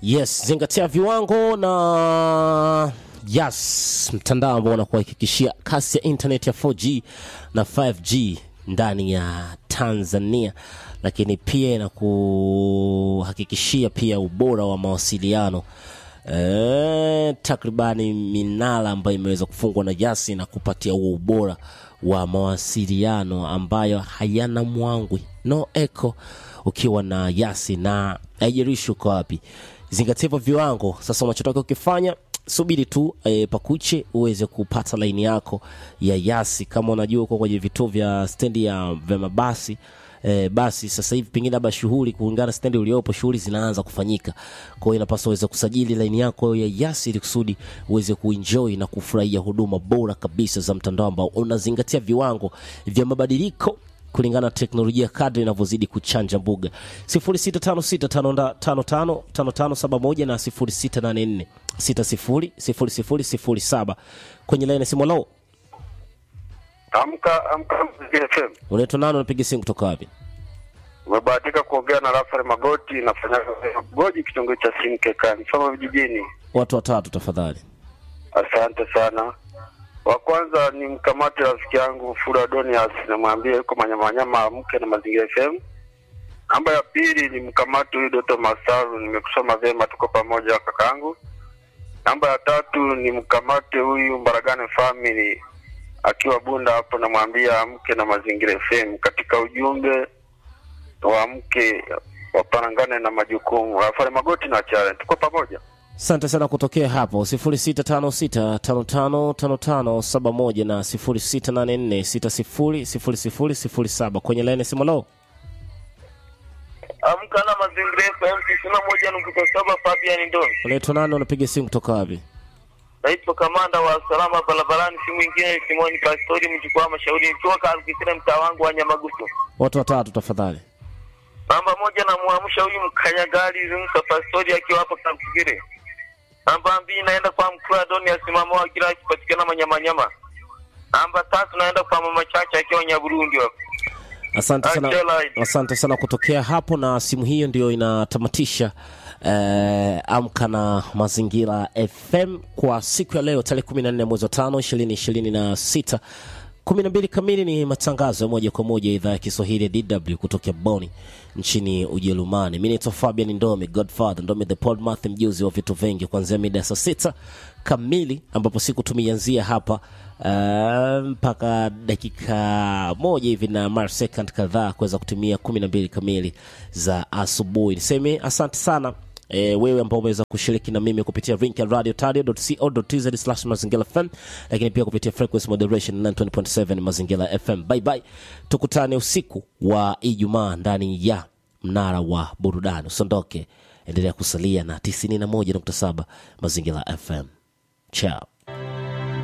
Yes, zingatia viwango na yes, mtandao ambao unakuhakikishia kasi ya internet ya 4G na 5G ndani ya Tanzania, lakini pia inakuhakikishia pia ubora wa mawasiliano e, takribani minara ambayo imeweza kufungwa na Yasi na kupatia huo ubora wa mawasiliano ambayo hayana mwangwi, no echo ukiwa na Yasi na haijalishi uko wapi. Zingatia hivyo viwango. Sasa unachotaka ukifanya subiri tu e, pakuche uweze kupata laini yako ya Yasi. Kama unajua uko kwenye vituo vya stendi ya vya mabasi e, basi sasa hivi pengine labda shughuli kulingana na stendi uliopo, shughuli zinaanza kufanyika. Kwa hiyo inapaswa uweze kusajili laini yako ya Yasi ili kusudi uweze kuenjoy na kufurahia huduma bora kabisa za mtandao ambao unazingatia viwango vya mabadiliko kulingana na teknolojia kadri inavyozidi kuchanja mbuga 0656555571 na 0684600007 kwenye laini ya simu. Lo, Amka amka Mziki FM. unaitwa nani? Unapiga simu kutoka wapi? Umebahatika kuongea na Rafael Magoti, nafanya goji kitongoji cha Simkekani, Soma vijijini. Watu watatu tafadhali. Asante sana. Wa kwanza ni mkamate rafiki yangu Fura Donias, namwambia yuko manyamanyama amke na Mazingira FM. Namba ya pili ni mkamate huyu Doto Masaru, nimekusoma vyema, tuko pamoja kakangu. Namba ya tatu ni mkamate huyu Mbaragane Family akiwa Bunda hapo, namwambia amke na Mazingira FM. Katika ujumbe wa mke wapanangane na majukumu. Rafael Magoti na Chale, tuko pamoja. Asante sana kutokea hapo 0656555571 na 0684600007 kwenye laini ya simu. Lo, Amka na Mazingira FM tisini na moja nukta saba Fabian Ndoni. unaitwa nani? Unapiga simu kutoka wapi? Naitwa kamanda wa usalama barabarani, si mwingine Simoni Pastori mjukuu wa mashauri nikiwa Kalkisira, mtaa wangu wa Nyamagusu. Watu watatu tafadhali. Namba moja namwamsha huyu mkanyagari Rimsa Pastori akiwa hapa Kalkisira. Namba mbili naenda kwa mkuu wa Doni asimama wa kila akipatikana Manyamanyama. Namba tatu naenda kwa mama Chacha akiwa Nyaburundi hapo. Asante sana, Angela. asante sana kutokea hapo, na simu hiyo ndio inatamatisha eh, amka na mazingira FM kwa siku ya leo tarehe 14 mwezi wa tano ishirini ishirini na sita kumi na mbili kamili ni matangazo ya moja kwa moja idhaa ya Kiswahili ya DW kutokea Boni nchini Ujerumani. Mi naitwa Fabian Ndome, Godfather Ndome the Podmath, mjuzi wa vitu vingi, kuanzia mida ya saa sita kamili ambapo siku tumeianzia hapa uh, mpaka dakika moja hivi na mar second kadhaa kuweza kutumia kumi na mbili kamili za asubuhi. Niseme asante sana E, wewe ambao umeweza kushiriki na mimi kupitia link ya radiotario.co.tz slash mazingira fm lakini pia kupitia frequency moderation 920.7 mazingira fm bye bye tukutane usiku wa ijumaa ndani ya mnara wa burudani usiondoke endelea kusalia na 91.7 mazingira fm chao